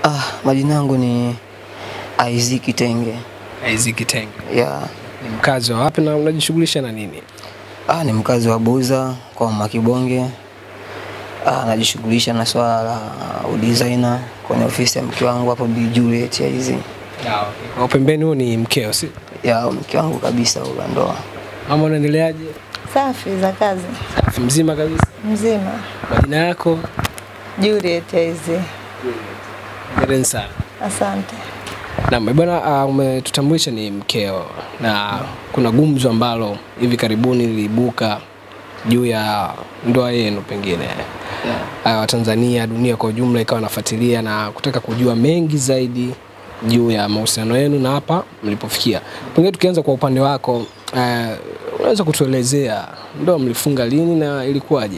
Ah, majina yangu ni Isaac Kitenge. Isaac Kitenge. Ya, Ni mkazi wa wapi na unajishughulisha na nini? ah, ni mkazi wa Buza kwa Makibonge. Ah, najishughulisha na swala la udesigner kwenye ofisi ya mke wangu hapo Bi Juliet ya hizi. Kwa pembeni huo ni mkeo, si? Ya mke wangu kabisa wa ndoa. Mama unaendeleaje? Safi za kazi Safi mzima kabisa. mzima. Majina yako? Juliet hizi, Hongereni sana. asante. Naam, eh, bwana uh, umetutambulisha ni mkeo na kuna gumzo ambalo hivi karibuni liliibuka juu ya ndoa yenu pengine uh, Watanzania, dunia kwa ujumla ikawa nafuatilia na kutaka kujua mengi zaidi juu ya mahusiano yenu na hapa mlipofikia. Pengine tukianza kwa upande wako uh, unaweza kutuelezea ndoa mlifunga lini na ilikuwaje?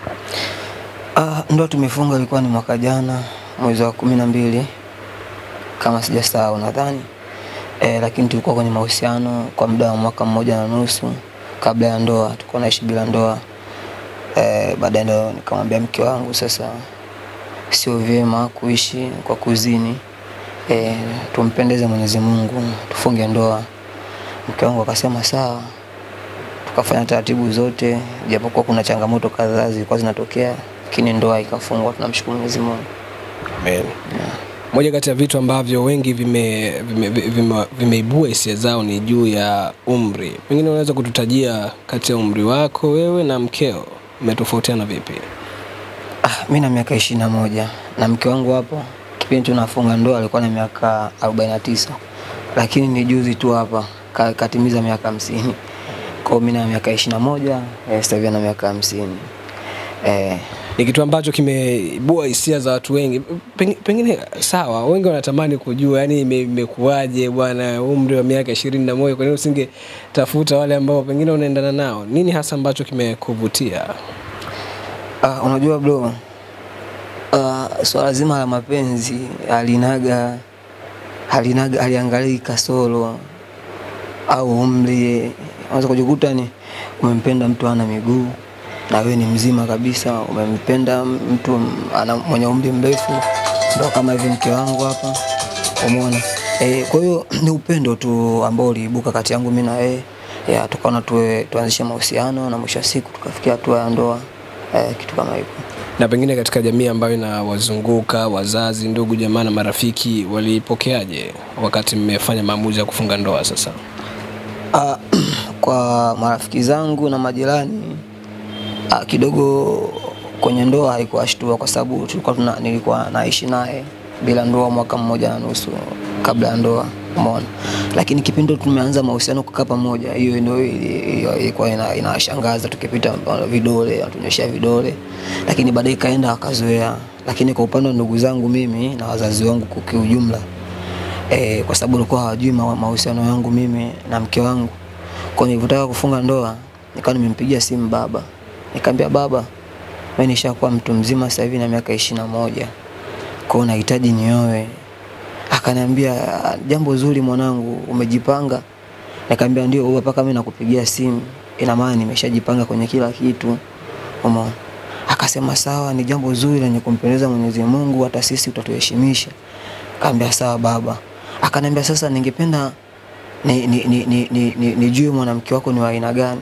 Ah, ndoa tumefunga ilikuwa ni mwaka jana mwezi wa kumi na mbili kama sijasahau nadhani e, lakini tulikuwa kwenye mahusiano kwa muda wa mwaka mmoja na nusu kabla ya ndoa, tulikuwa naishi bila ndoa e, baadaye ndo nikamwambia mke wangu sasa sio vyema kuishi kwa kuzini e, tumpendeze Mwenyezi Mungu tufunge ndoa. Mke wangu akasema sawa, tukafanya taratibu zote, japokuwa kuna changamoto kadhaa zilikuwa zinatokea, lakini ndoa ikafungwa. Tunamshukuru Mwenyezi Mungu. Amen. Moja kati ya vitu ambavyo wengi vimeibua vime, vime, vime vimeibua hisia zao ni juu ya umri. Pengine unaweza kututajia kati ya umri wako wewe na mkeo umetofautiana vipi? Ah, mi na miaka ishirini na moja na mke wangu hapo kipindi tunafunga ndoa alikuwa na miaka arobaini na tisa lakini ni juzi tu hapa ka- katimiza miaka hamsini kwao mi na miaka ishirini na moja eh, sasa hivi ana miaka hamsini eh, Ni kitu ambacho kimeibua hisia za watu wengi. Pengine, pengine sawa, wengi wanatamani kujua yani ime- imekuwaje bwana, umri wa miaka ishirini na moja, kwa nini usingetafuta wale ambao pengine unaendana nao? Nini hasa ambacho kimekuvutia? Ah, unajua bro, ah, swala zima la mapenzi halinaga halinaga haliangalii kasoro au umri. Unaweza kujikuta ni umempenda mtu ana miguu na wewe ni mzima kabisa, umempenda mtu ana mwenye umri mrefu, ndo kama hivi mke wangu hapa, umeona eh. Kwa hiyo ni upendo tu ambao uliibuka kati yangu mimi na yeye, ya tukaona tuwe tuanzishe mahusiano na mwisho wa siku tukafikia hatua ya ndoa eh, kitu kama hivyo. na pengine katika jamii ambayo inawazunguka wazazi, ndugu, jamaa na marafiki walipokeaje wakati mmefanya maamuzi ya kufunga ndoa? Sasa Ah, kwa marafiki zangu na majirani ah, kidogo kwenye ndoa haikuwashtua kwa sababu tulikuwa tuna, nilikuwa naishi naye bila ndoa mwaka mmoja na nusu kabla ya ndoa umeona, lakini kipindi tumeanza mahusiano kukaa pamoja, hiyo ndio ili- hiyo ilikuwa ina- inawashangaza tukipita uh, vidole atunyeshia vidole, lakini baadaye ikaenda wakazoea. Lakini kwa upande wa ndugu zangu mimi na wazazi wangu kwa kiujumla e, kwa sababu walikuwa hawajui ma- mahusiano yangu mimi na mke wangu. Kwa nilivyotaka kufunga ndoa, nikawa nimempigia simu baba, nikamwambia baba, mimi nishakuwa mtu mzima sasa hivi na miaka ishirini na moja, kwa hiyo nahitaji nioe. Akaniambia "Ah, jambo zuri mwanangu, umejipanga? Nikamwambia ndio baba, mpaka mimi nakupigia simu, ina maana nimeshajipanga kwenye kila kitu, umeona. Akasema sawa, ni jambo zuri lenye kumpendeza Mwenyezi Mungu, hata sisi utatuheshimisha. Kaambia sawa baba. Akaniambia sasa, ningependa ni, ni, ni, ni, ni, ni, nijue mwanamke wako ni wa aina gani,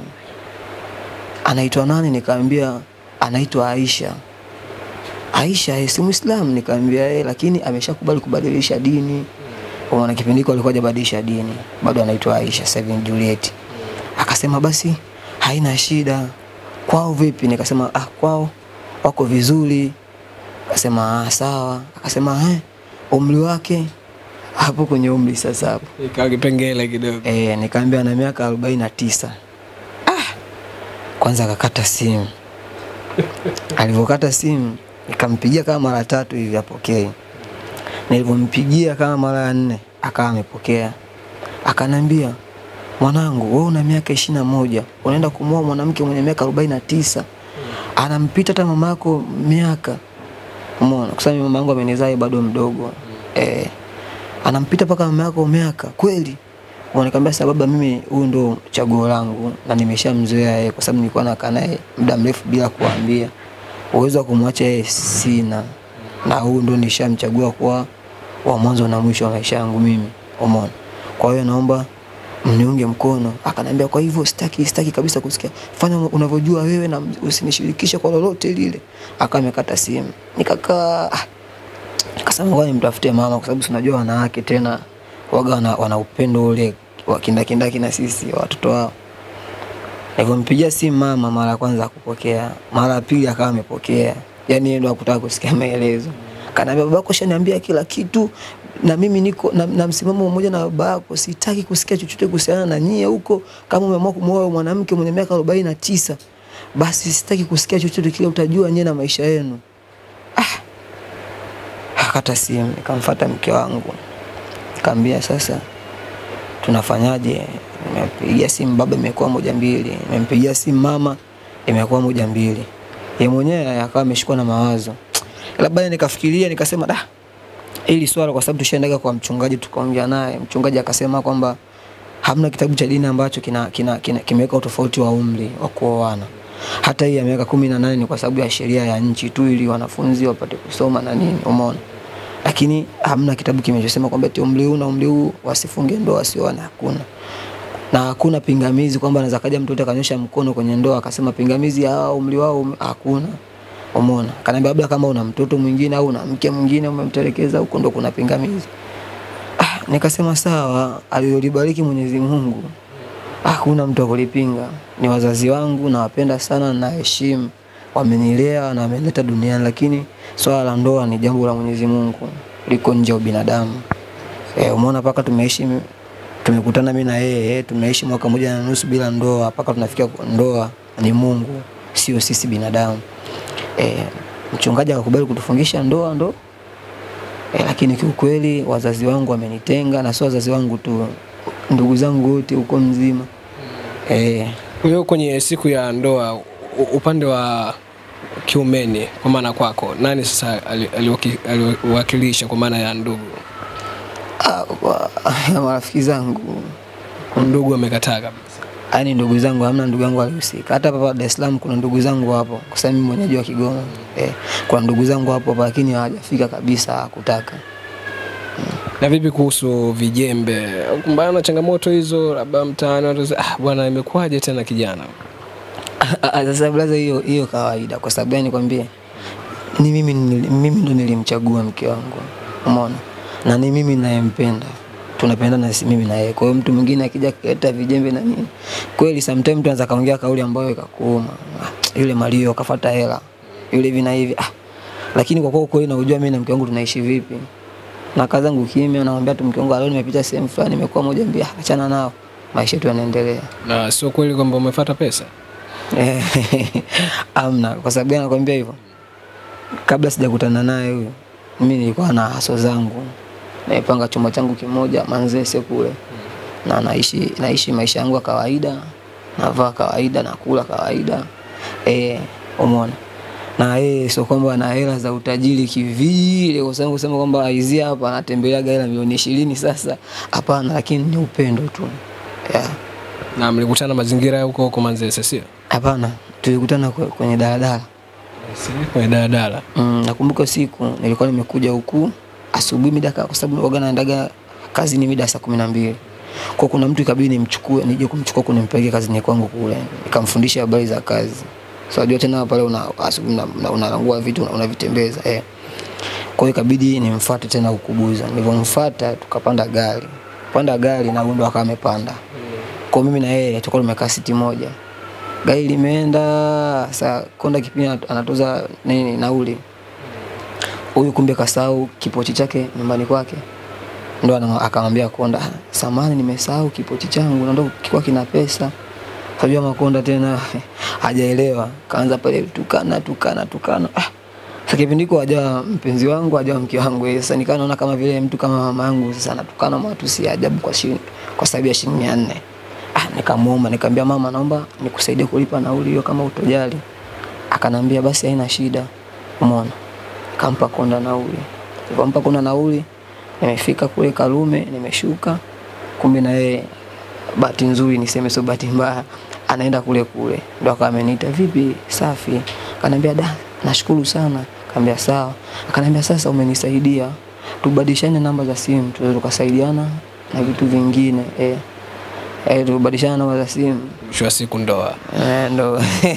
anaitwa nani? Nikaambia anaitwa Aisha. Aisha eh, si Muislamu? Nikaambia yeye, lakini ameshakubali kubadilisha dini. Kwa maana kipindi hiko alikuwa hajabadilisha dini, bado anaitwa Aisha, sasa hivi ni Juliet. Akasema basi haina shida. Kwao vipi? Nikasema ah, kwao wako vizuri. Akasema ah, sawa. Akasema eh, umri wake hapo kwenye umri sasa hapo ikawa kipengele kidogo. e, nikaambia ana miaka arobaini na tisa. Ah, kwanza akakata simu. Alivyokata simu nikampigia kama mara tatu hivi apokee. Nilivyompigia kama mara ya nne akawa amepokea, akanambia mwanangu, wewe una miaka ishirini na moja unaenda kumwoa mwanamke mwenye miaka arobaini na tisa anampita hata mama yako miaka. Umeona, kwa sababu mama yangu amenizaa bado mdogo eh, anampita mpaka mama yako miaka kweli? Nikamwambia sasa baba, mimi huyu ndo chaguo langu na nimeshamzoea yeye, kwa sababu nilikuwa nakaa naye muda mrefu bila kuambia. Uwezo wa kumwacha yeye sina, na huyu ndo nishamchagua kuwa wa mwanzo na mwisho wa maisha yangu mimi, umeona. Kwa hiyo naomba mniunge mkono. Akaniambia kwa hivyo sitaki sitaki kabisa kusikia, fanya unavyojua wewe na usinishirikishe kwa lolote lile. Akawa amekata simu, nikakaa ah, nikasema ngoja nimtafute mama, kwa sababu tunajua wanawake tena waga wana, wana upendo ule wa kindakindaki na sisi watoto wao. Nilipompigia simu mama mara ya kwanza akupokea, mara ya pili akawa amepokea, yani yeye ndo hakutaka kusikia maelezo. Kaniambia babako shaniambia kila kitu na mimi niko na, na msimamo mmoja na baba yako, sitaki kusikia chochote kuhusiana na nyie huko. Kama umeamua kumwoa mwanamke mwenye miaka arobaini na tisa basi sitaki kusikia chochote kile, utajua nyie na maisha yenu. Ah, akata simu, nikamfuata mke wangu, nikamwambia sasa tunafanyaje? Nimepigia simu baba, imekuwa moja mbili. Nimempigia simu mama, imekuwa moja mbili. Yeye mwenyewe akawa ameshikwa na mawazo, labda nikafikiria, nikasema da, hili swala kwa sababu tushaendaga kwa mchungaji tukaongea naye, mchungaji akasema kwamba hamna kitabu cha dini ambacho kina, kina, kina, kimeweka utofauti wa umri wa kuoana. Hata hii ya miaka kumi na nane ni kwa sababu ya sheria ya nchi tu, ili wanafunzi wapate kusoma na nini, umeona. Lakini hamna kitabu kimechosema kwamba eti umri huu na umri huu wasifunge ndoa, wasioane, hakuna na hakuna pingamizi kwamba anaweza kaja mtoto akanyosha mkono kwenye ndoa akasema pingamizi hawa umri wao ume- hakuna. Umeona? Kaniambia labda kama una mtoto mwingine au una mke mwingine umemtelekeza huko ndo kuna pingamizi. Ah, nikasema sawa, aliyolibariki Mwenyezi Mungu hakuna mtu akulipinga. Ni wazazi wangu, nawapenda sana, naheshimu, wamenilea na wamenileta duniani, lakini swala la ndoa ni jambo la Mwenyezi Mungu, liko nje ya ubinadamu. Eh, umeona mpaka tumeishi tumekutana mimi na yeye tumeishi mwaka mmoja na nusu bila ndoa mpaka tunafikia kwa ndoa ni Mungu, sio sisi binadamu. E, mchungaji akakubali kutufungisha ndoa ndo e, lakini kiukweli wazazi wangu wamenitenga, na sio wazazi wangu tu, ndugu zangu wote huko mzima e, Kwa hiyo kwenye siku ya ndoa u- upande wa kiumeni kwa maana kwako nani sasa ali- aliwaki- aliwakilisha kwa maana ya ndugu? ah, kwa marafiki zangu Ndugu amekataa kabisa. yaani ndugu zangu, hamna ndugu yangu alihusika. Hata hapa Dar es Salaam kuna ndugu zangu hapo, kwa sababu mimi mwenyeji wa Kigoma eh, kuna ndugu zangu hapo hapa, lakini hawajafika kabisa, hakutaka Na vipi kuhusu vijembe? Kumbana na changamoto hizo, labda mtaani watu wanasema, ah, bwana imekuwaje tena kijana? Ah, Sasa blaza, hiyo hiyo kawaida. Kwa sababu gani nikwambie? Ni mimi nili- mimi ndo nilimchagua mke wangu, umeona, na ni mimi nayempenda, tunapendana si mimi na yeye. Kwa hiyo mtu mwingine akija kuleta vijembe na nini, kweli sometimes mtu anaweza kaongea kauli ambayo ikakuuma, ah, yule Mario kafuata hela, yule hivi na hivi ah. Lakini kwa kuwa kweli naujua mimi na mke wangu tunaishi vipi, na kazi yangu kimya, naambia tu mke wangu, leo nimepita sehemu fulani, nimekuwa moja mbili, ah, achana nao, maisha yetu yanaendelea. Na sio kweli kwamba umefuata pesa? Eh, Amna, kwa sababu gani nakwambia hivyo? Kabla sijakutana naye huyo, mimi nilikuwa na haso zangu, naipanga chumba changu kimoja Manzese kule, na naishi naishi maisha yangu ya kawaida, navaa kawaida, nakula kawaida, eh, umeona na yeye sio kwamba ana hela za utajiri kivile, kwa sababu kusema kwamba aizi hapa anatembeleaga hela milioni ishirini sasa, hapana, lakini ni upendo tu yeah. Na mlikutana mazingira ya huko huko Manzese, sio? Hapana, tulikutana kwe- kwenye daladala. Si kwenye daladala. Mm, nakumbuka siku nilikuwa nimekuja huku asubuhi mida ka- kwa sababu waga naendaga kazini mida saa kumi na mbili kwa kuna mtu ikabidi nimchukue nije kumchukua kunimpeleke kazini kwangu kule nikamfundisha habari za kazi so unajua tena pale una asubuhi una- una- unarangua vitu una- unavitembeza eh. kwa hiyo ikabidi nimfuate tena kukubuza nilivyomfuata tukapanda gari panda gari na huyu ndo akawa amepanda kwa mimi na yeye tulikuwa tumekaa siti moja gari limeenda saa konda kipindi anat- anatoza nini nauli huyu kumbe kasahau kipochi chake nyumbani kwake ndo ana- akamwambia konda "Ah, samani nimesahau kipochi changu na ndo kilikuwa kina pesa kajua makonda tena hajaelewa kaanza pale tukana tukana tukana ah. Sasa kipindi hiko hajawa mpenzi wangu hajawa mke wangu eh, sasa nikaa naona kama vile mtu kama mama yangu sasa anatukana matusi ya ajabu kwa shilingi kwa sababu ya shilingi mia nne ah, nikamuomba nikamwambia mama naomba nikusaidie kulipa nauli hiyo kama utojali akanambia basi haina shida umeona kampa konda nauli nilipompa konda nauli nimefika kule Karume nimeshuka kumbe na yeye bahati nzuri niseme sio bahati mbaya anaenda kule kule ndo akawa ameniita vipi safi akaniambia da nashukuru sana akaniambia sawa akaniambia sasa umenisaidia tubadilishane namba za simu, tuweze tukasaidiana na vitu vingine eh. Eh, tubadilishane namba za simu Mwisho wa siku ndoa. eh, ndo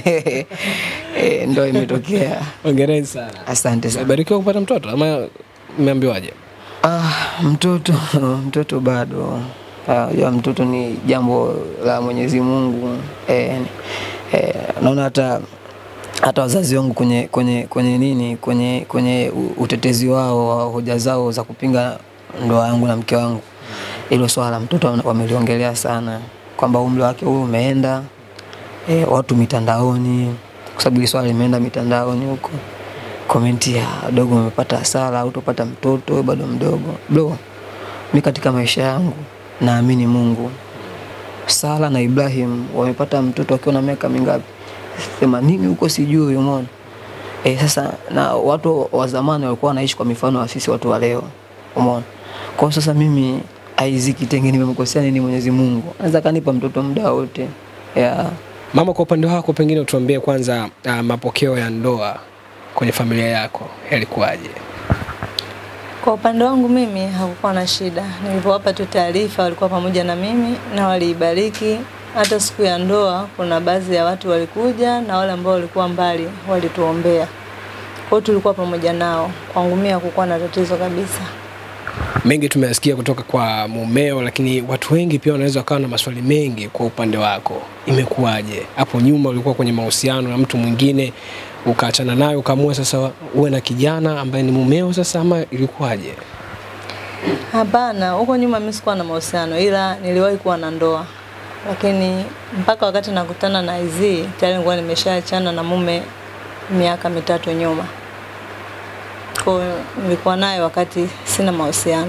eh, ndo imetokea. Hongereni sana. Asante sana. Umebarikiwa kupata mtoto ama mmeambiwaje? Ah, mtoto mtoto bado Ah, ya mtoto ni jambo la Mwenyezi Mungu eh, eh, naona hata hata wazazi wangu kwenye kwenye kwenye nini kwenye kwenye u- utetezi wao wa hoja zao za kupinga ndoa yangu na mke wangu, hilo swala la mtoto wame- wameliongelea sana kwamba umri wake huu umeenda eh, watu mitandaoni, kwa sababu hili swala limeenda mitandaoni huko komenti ya dogo, umepata hasara au utapata mtoto wewe bado mdogo. Bro, mi katika maisha yangu naamini Mungu. Sara na Ibrahim wamepata mtoto wakiwa na miaka mingapi? themanini huko sijui, umeona eh. Sasa na watu wa zamani walikuwa wanaishi kwa mifano ya sisi watu wa leo, umeona. Kwa hiyo sasa mimi Isaac Tenge nimemkosea nini Mwenyezi Mungu? Anaweza kanipa mtoto muda wote yeah. Mama, kwa upande wako pengine utuambie kwanza uh, mapokeo ya ndoa kwenye familia yako yalikuwaje? Kwa upande wangu mimi hakukuwa na shida. Nilipowapa tu taarifa walikuwa pamoja na mimi na waliibariki. Hata siku ya ndoa kuna baadhi ya watu walikuja na wale ambao walikuwa mbali walituombea. Kwa hiyo tulikuwa pamoja nao. Kwangu mimi hakukuwa na tatizo kabisa. Mengi tumeyasikia kutoka kwa mumeo, lakini watu wengi pia wanaweza wakawa na maswali mengi kwa upande wako. Imekuwaje? Hapo nyuma ulikuwa kwenye mahusiano na mtu mwingine ukaachana naye ukaamua sasa uwe na kijana ambaye ni mumeo sasa, ama ilikuwaje? Hapana, huko nyuma mimi sikuwa na mahusiano ila niliwahi kuwa na ndoa. Lakini mpaka wakati nakutana na IZ tayari nilikuwa nimeshaachana na mume miaka mitatu nyuma. Kwa hiyo nilikuwa naye wakati sina mahusiano.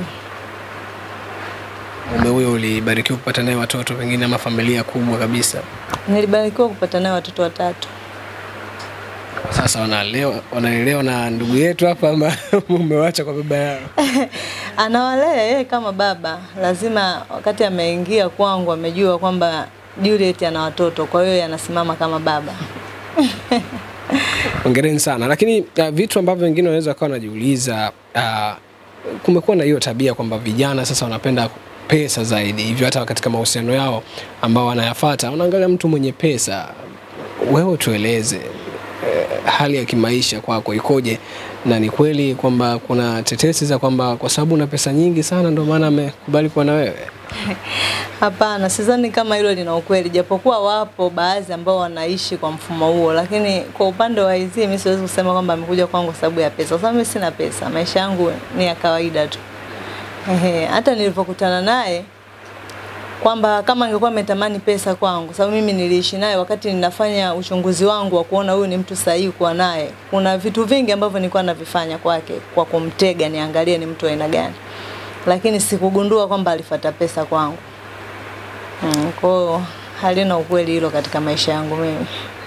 Mume huyo ulibarikiwa kupata naye watoto pengine ama familia kubwa kabisa? Nilibarikiwa kupata naye watoto watatu. Sasa wanalelewa wanalelewa na ndugu yetu hapa ama mumewacha kwa baba yao? Anawalea yeye kama baba, lazima wakati ameingia kwangu amejua kwamba Juliet ana watoto, kwa hiyo yeye anasimama kama baba. Hongereni sana. Lakini uh, vitu ambavyo wengine wanaweza wakawa wanajiuliza uh, kumekuwa na hiyo tabia kwamba vijana sasa wanapenda pesa zaidi, hivyo hata katika mahusiano yao ambao wanayafata wanaangalia mtu mwenye pesa. Wewe tueleze eh, hali ya kimaisha kwako ikoje, na ni kweli kwamba kuna tetesi za kwamba kwa sababu una pesa nyingi sana ndio maana amekubali kuwa na wewe? Hapana, sidhani kama hilo lina ukweli, japokuwa wapo baadhi ambao wanaishi kwa mfumo huo, lakini kwa upande wa hizi mimi siwezi kusema kwamba amekuja kwangu kwa sababu ya pesa, kwa sababu mimi sina pesa, maisha yangu ni ya kawaida tu. Ehe, hata nilipokutana naye kwamba kama angekuwa ametamani pesa kwangu, sababu mimi niliishi naye wakati ninafanya uchunguzi wangu wa kuona huyu ni mtu sahihi kuwa naye. Kuna vitu vingi ambavyo nilikuwa navifanya kwake kwa kumtega, niangalie ni mtu wa aina gani, lakini sikugundua kwamba alifuata pesa kwangu. Mm, kwa hiyo halina ukweli hilo katika maisha yangu mimi.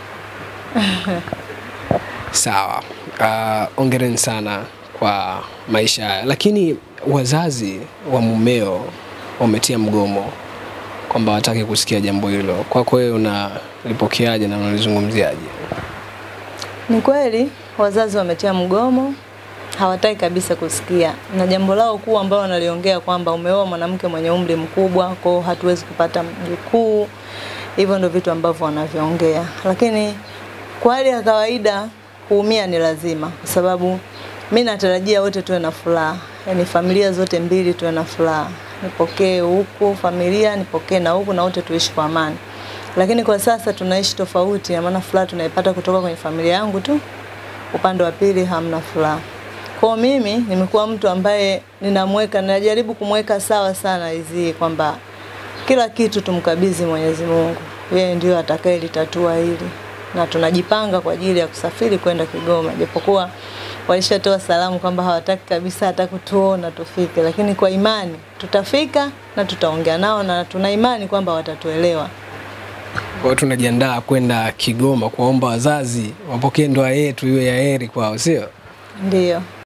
Sawa. Uh, ongereni sana kwa maisha haya, lakini wazazi wa mumeo wametia mgomo kwamba wataki kusikia jambo hilo. Kwako wewe unalipokeaje na unalizungumziaje? Ni kweli wazazi wametia mgomo, hawataki kabisa kusikia, na jambo lao kuu ambalo wanaliongea kwamba umeoa mwanamke mwenye umri mkubwa, kwa hiyo hatuwezi kupata mjukuu. Hivyo ndio vitu ambavyo wanavyoongea, lakini kwa hali ya kawaida kuumia ni lazima, kwa sababu mi natarajia wote tuwe na furaha, yaani familia zote mbili tuwe na furaha, nipokee huku familia, nipokee na huku, na wote tuishi kwa amani. Lakini kwa sasa tunaishi tofauti, na maana furaha tunaipata kutoka kwenye familia yangu tu, upande wa pili hamna furaha. Kwa mimi nimekuwa mtu ambaye ninamweka, najaribu kumweka sawa sana hizi kwamba kila kitu tumkabidhi Mwenyezi Mungu, yeye ndio atakayelitatua hili, na tunajipanga kwa ajili ya kusafiri kwenda Kigoma, japokuwa walishatoa salamu kwamba hawataki kabisa hata kutuona tufike, lakini kwa imani tutafika na tutaongea nao na tuna imani kwamba watatuelewa. Kwa hiyo tunajiandaa kwenda Kigoma kuwaomba wazazi wapokee ndoa yetu iwe ya heri kwao, sio? Ndiyo.